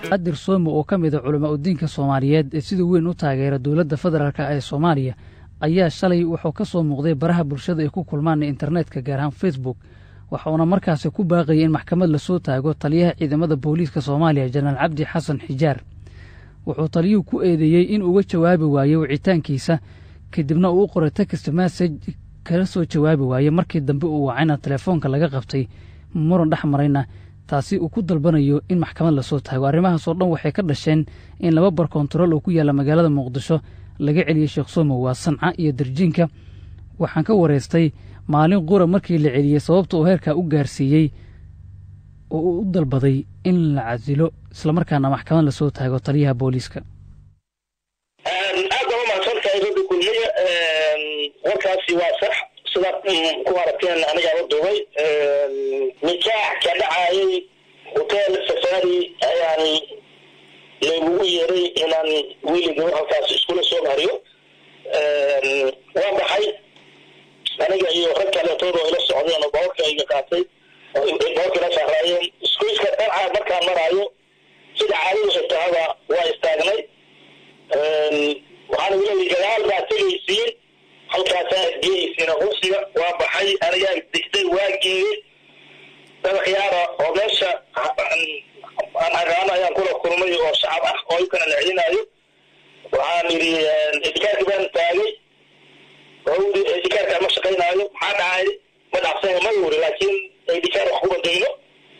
adir somo oo ka mid a culamaa udiinka soomaaliyeed ee sida weyn u taageera dowladda federaalk ee soomaaliya ayaa shalay wuxuu ka soo muuqday baraha bulshada ay ku kulmaan internetka gaar ahaan facebook waxauna markaasi ku baaqayay in maxkamad lasoo taago taliyaha ciidamada booliiska soomaaliya jenaraal cabdi xasan xijaar wuxuu taliyuhu ku eedeeyey in uga jawaabi waayey wicitaankiisa kadibna uu u qoray text message kala soo jawaabi waayey markii dambe uu wacayna telefoonka laga qabtay muran dhex marayna taasi uu ku dalbanayo in maxkamad lasoo taago arrimahaasoo dhan waxay ka dhasheen in laba bar kontarool oo ku yaalla magaalada muqdisho laga celiyey sheekh somow waa sanca iyo darjiinka waxaan ka wareystay maalin qura markii la celiyey sababta uu heerkaa u gaarsiiyey oo uu u dalbaday in la casilo islamarkaana maxkamad lasoo taago taliyaha booliiska aad baa umahadsantahay ragga kulmiya warkaasi waa sax sidaad ku aragteen anigaa la duubay nikaax ka dhacayay hotel safari ayaan laygugu yeeray inaan wiiliga halkaas iskula soo mariyo waa baxay aniga iyo rag kaleetood oo ila socdeen oo bawarka iga qaatay bawarka ila saaraayeen iskuiska dhanca markaan maraayo sida caadadu xigtahaba waa istaagnay waxaan leeyahay gadaal baa tegaysiin halkaasaa adgeyaysiin rusiga waa baxay anigaa digday waa geeyey dabakhyaara oo meesha aan aqaano ayaan kula kulmay oo shacab ah oo ikana la celinaayo waxaan yidhi idikaarki baan taagay wawdi idikaarka ma shaqaynaayo maxaa dhacay ma dhacsan ma wuri laakiin idikaar wax kuma dayno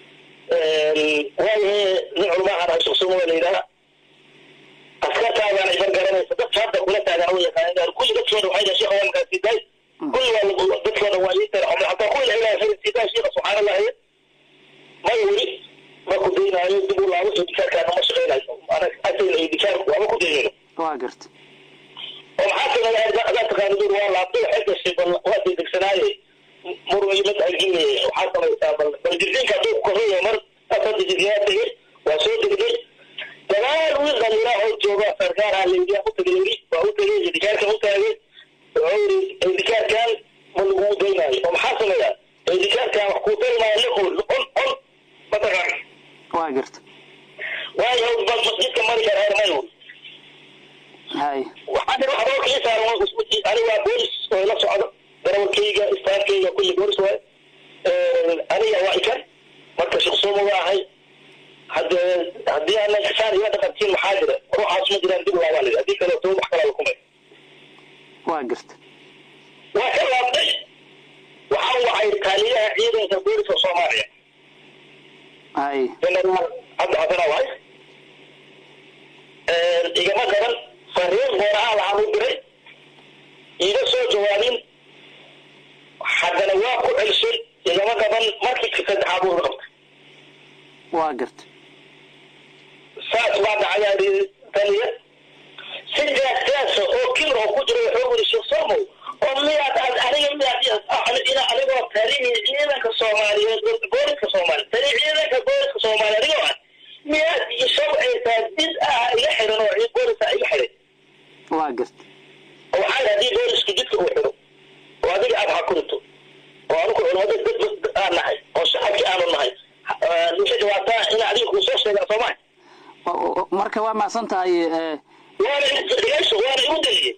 waayahe nin culmahan hasuqsumo la yidhaha askartaadaan iban garanaysa dadka hadda kula taagan wa yaqaanaan kulli dadkooda waxay dhahay sheekha waa markaa sidaay kulli waa dadkooda waa ii tara hataa kuwi la ilaahay khayr sidaay sheekha subxaana allahi ma wuri ma ku daynaayo dib u laabo idikaarkaana ma shaqaynayo asayna idikaar waama ku daynayno waa garta oo maxaa kamid ah adaa taqaana dur waa laabtay waxay gashay bal waa degdegsanaaye murma iyo mad arginaya waxaa samaysaa bal bal jirdiinka hadduu ku korreeya mar asada jirdiyaa tegey waa soo degday dagaal wiil dhalinyara oo jooga sarkaaraha layidhi u tagay yiri waa u tagay idikaarkan u taagay wuxuu yiri idikaarkan ma lagu daynaayo oo maxaa sameeyaa idikaarkan wax kuu tari maayo liqol on on mataqaan waa garta waayo bal masjidka mari karaa mayo hay waxaa dhir waxba kii saaran aniga waa boolis oo ila socdo darawalkayga istaafkayga kulli boolis waay aniga waa ikan marka shaqsoomo waa ahay hadde haddii aanan kasaan ila dhaqantiin maxaa jira ruuxaas ma jiraan dib laabaa lidi haddii kaleeto wax kalaa lakumay waa garta waa ka laabtay waxaan wacay taaliyaha ciidanka booliska soomaaliya hay generaal cabdi xasan waay igama gaban fariin gooraha lahaan u diray iiga soo jawaabin haddana waa ku celshay igama gaban markii saddexaad uu qabtay waa garta saas baa dhacayaa yidhi taliya si jaasjaasa oo kibir oo ku jira wuxuu yidhi sheekh somow oo miyaad aad aniga miyaad ina anigoo talihi ciidanka soomaaliyeed booliska soomaaliya tali ciidanka booliska soomaaliya anigoo ah miyaad ishawcaysaa did ah iga xiran oo boolisa iga xiray waa garta oo waxaa yidhi haddii boolisku jidka uu xiro oo adiga aad xakunto oo anigu culimada dad aan nahay oo shacabkii aanu nahay wixii dhibaataa in adiga kuu soo sheegaa soomaa marka waa macsan tahay waana dhegeyso waana igu daliyey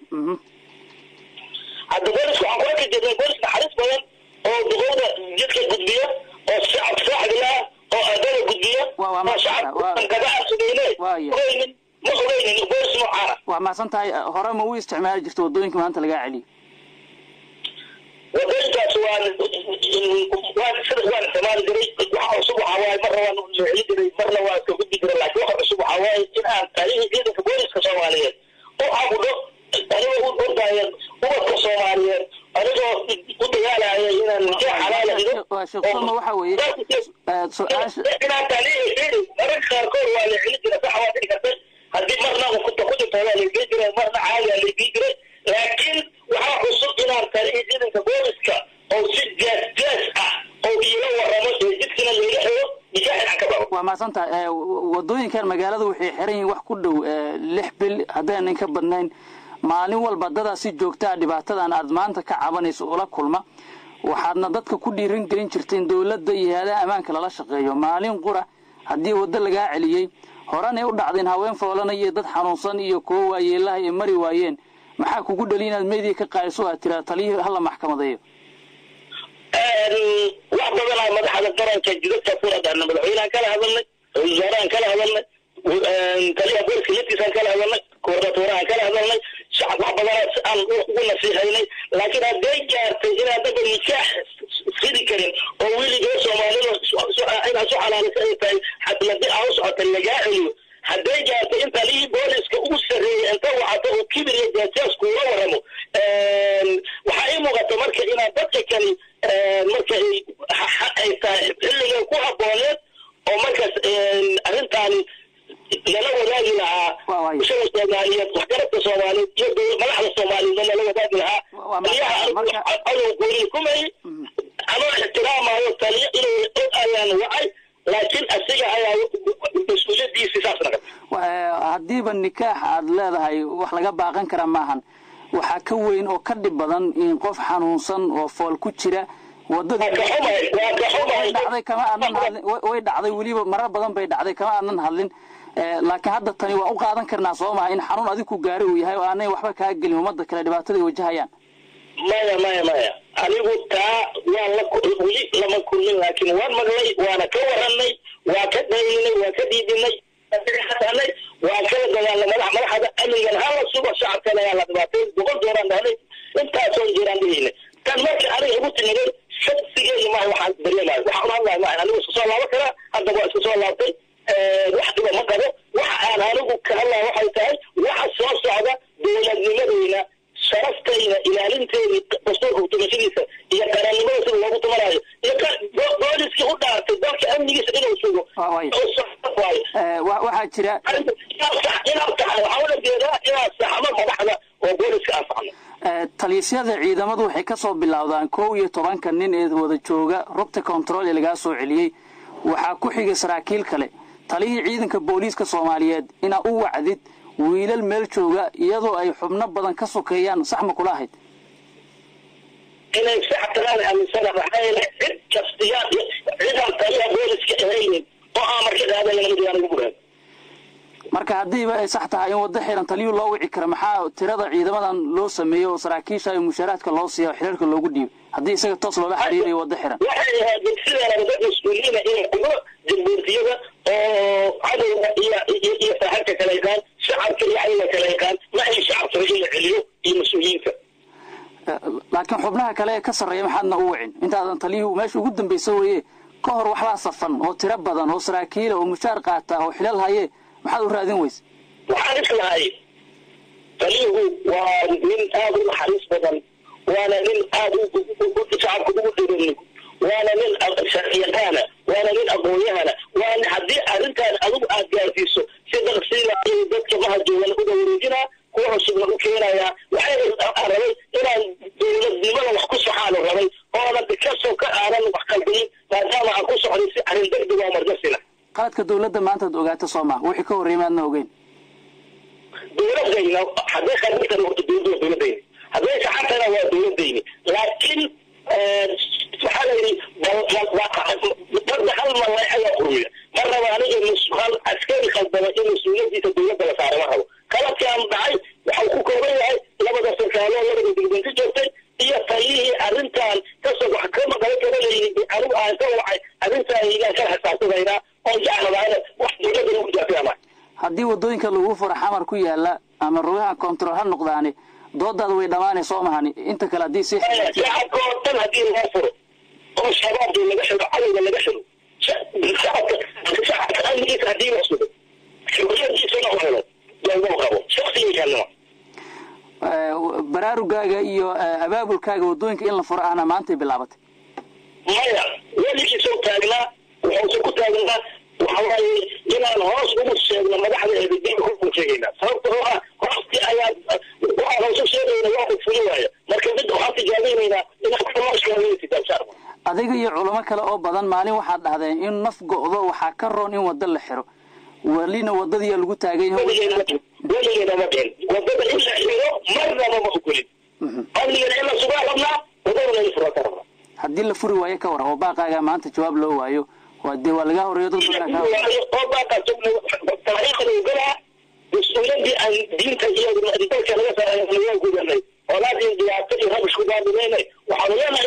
hadda boolisku waxaan kula kajirnay boolis naxariis badan oo duqowda jidka gudbiya oo shacab saaxibila oo ardada gudbiya oo shacabkagabaa sugayne ogeynin ma ogeynin boolis noocaana waa macsan tahay hore ma u isticmaali jirta waddooyinka maanta lagaa celiyo wadooyinkaas waan waan sida waan isticmaali jiray waxa cusub waxaa waaye marna waan leexin jiray marna waan iska gudbi jiray laakiin waxa cusub waxaa waaye in aan talihii ciidanka booliska soomaaliyeed u cabudho anigoo u ordaayo ubadka soomaaliyeed anigoo u dagaalaya inaan nikaax xalaala dhigo sheeksoma waxa weeye su-aasha inaan talihii ciidan mararka qaarkood waa la celin jira sax waa dhici kartay haddii marna kuta ku jirta waa laigey jiray marna caadi aa laigey jiray laakiin waxaa cusub inaan talihii ciidanka booliska oo si jaas jaas ah oo iila waramo ee jidkina layga xigo nikaax inaan ka baxo waa macsan tahay waddooyinkan magaalada waxay xiran yihiin wax ku dhow lix bil haddaynan ka badnayn maalin walba dadaa si joogtaa dhibaatadan aad maanta ka cabanayso ula kulma waxaadna dadka ku dhiiran gelin jirteen dowladda iyo hay-adaha ammaanka lala shaqeeyo maalin qura haddii waddo lagaa celiyey horanay u dhacdeen haween foolana iyo dad xanuunsan iyo kuwo waayeelaha ay mari waayeen maxaa kugu dhali inaad meediya ka qaadiso aad tiraa taliyihii hala maxkamadeeyo wax badanaa madaxda qaranka jidadka ku adana madaxweynehan kala hadalnay ra-isul wasaarahan kala hadalnay taliyaha booliska laftiisaan kala hadalnay koordinatorahan kala hadalnay shacab wax badanaa aan ugu nasiixaynay laakiin hadday gaartay inaan daba nikaax fidi karin oo weligoo soomaalida inaad su xalaalisa ay tahay xadladi aa u socota lagaa celiyo hadday gaartay in taliyii booliska ugu sarreeyay inta wacato oo kibir iyo jaajaas kuula waramo waxaa ii muuqata marka inaan dadka kani marka ay tahay xilligan ku habooneed oo markaas arrintaani lala wadaagi lahaa bulshada soomaaliyeed waxgaradka soomaaliyeed iyo madaxda soomaaliyeed lala wadaagi lahaa taliyaha adow gooni kumay anoo ixtiraamayo taliyo inuu og ayaan wacay laakiin asiga ayaa mas-uuliyadiisi saas naqatay haddiiba nikaax aad leedahay wax laga baaqan kara maahan waxaa ka weyn oo ka dhib badan in qof xanuunsan oo fool ku jira wadadidhacday kama aadan hadlin way dhacday weliba marar badan bay dhacday kama aadan hadlin laakiin hadda tani waa u qaadan karnaa soo maha in xanuun adiku gaari uu yahay oo aanay waxba kaa gelin ummadda kale dhibaatada ay wajahayaan maya maya maya anigu taa waan la weli lama kulmin laakiin waan maqlay waana ka waranay waa ka dhayinay waa ka dhiidinay hanay waa kala dagaalna madax madaxda amnigan hala sugo shacabkana yaa la dhibaatay boqol dooraan dhahnay intaasoon jiraan dhihinay tan marka aniga igu timiday shaqsigeedu maaha waxaan dareemayo waxaan u hadlayo maaha anigu isku soo laabo karaa hadda waa isku soo laabtay wax dhiba ma qabo waxa aan anigu ka hadlaya waxay tahay waxa soo socda dowladnimadeyna sharaftayna ilaalinteedii dastuurka utumashadiisa iyo qarannimada sida loogu tumanayo iyo booliskii u dhaartay dalka amnigiisa inuu sugo waxaa jira inaad taxay waxaa ula jeedaa inaad saxmo madaxda oo booliska aan saxno taliyasyada ciidamadu waxay ka soo bilowdaan kow iyo tobanka nin ee wada jooga rugta control ee lagaa soo celiyey waxaa ku xigay saraakiil kale taliyihii ciidanka booliiska soomaaliyeed inaa u wacdid wiilal meel jooga iyadoo ay xubno badan ka sokeeyaan sax ma kula ahayd inay sax tagaan aaminsana maxaa yeele cid kastiyaa cidaan taliyaha booliska ahaynin oo aan marka qaadayna mid aan ugu buraad marka haddiiba ay sax tahay in waddo xiran taliyuu loo wici kara maxaa tirada ciidamadan loo sameeyo oo saraakiisha iyo mushaaraadka loo siiya xiriirka loogu dhiibo haddii isaga toos loola xiriirayo waddo xiran waxay ahayd sideena dad mas-uuliyiina inay kugo jamhuurtiyada oo cadowga iyo iyo saaxibka kala yaqaan shacabka iyo cadowga kala yaqaan ma ay shacabka in la celiyo iyo mas-uuliyiinta laakiin xubnaha kale ee ka sarreeya maxaadna u wicin intaadan taliyuhu meesha ugu dambaysa weeye ka hor waxbaa safan oo tiro badan oo saraakiila oo mushaar qaata oo xilal haye maxaad u raadin weyse waxaan islahay taliyuhu waa nin aada u naxariis badan waana nin aada shacabka ugu dhiran waana nin sharciyaqaana waana nin aqoonyahana waana haddii arrintaan adigu aad gaarsiiso si daqsiina dadka mahajoogan uga wareejinaa kuwa cusubna u keenayaa waxay rabay inaan dowladnimada wax ku soxaanu rabay oonan kasoo ka aanan wax qaldayin maadaama aan ku socday si arrin degdeg oo margasina qaladka dowladda maantaad ogaata soo maha wixii ka horreeyay maadna ogeyn dowladayna hadday khaldan horta dowladda waa dowladayni hadday saxantana waa dowladayni laakiin waxaa la yidhi dadda hal malay ayaa quruya ma raba aniga hal askari khaldama in mas-uuliyadiisa dowladda la saara ma rabo qaladkaan dhacay waxau ku kooban yahay labada sarkaaloo labada degdeg ka joogtay iyo taliyihii arrintan kasoo wax ka maqala karanayni anigu aan ka wacay arrintaan ilaan kala xisaabtamaynaa oo jaclabaana wax dowladda lagu jaafiyama haddii waddooyinka lagu furo xamar ku yaala ama rugaha control ha noqdaani doodaada way dhammaanay soo mahani inta kale haddii si shacabka oo dhan haddii loo furo oo shabaabka laga xiro cadowga laga xiro shacabka shacabka amnigiisa haddii la sugo xuriyadiisana u helo loogu qabo shaksigiisanima baraarugaaga iyo abaabulkaaga waddooyinka in la furo ahna maantay bilaabatay maya weligiisoo taagnaa wuxuuse ku taagnaa waxa waaye inaan hoos ugu sheegno madaxda eedadiga ku sheegaynaa sababta oo ah hooskii ayaa waxaan hoos u sheegayna waa ku fuli waaya marka mid waxaan tijaabineynaa inaan ku hoos sheegaysa adiga iyo culamo kale oo badan maalin waxaad dhahdeen in naf go'do waxaa ka roon in waddo la xiro welina waddadiyaa lagu taagan weligeena ma dheen waddada in la xiro marnaba ma ogolin amnigana in la sugaa rabnaa waddadana in fura ka rabnaa haddii la furi waayo ka war oo baaqaaga maanta jawaab loo waayo waa dee waa lagaa horeeyo dad badan kaa waayo oo baaqaso taariikhda ogolaa mas-uuliyaddii aan diinta iyo dalka laga saarayo laga gudanay olaadii dhibaato iyo rabish ku daadimayna waxaanu leenahay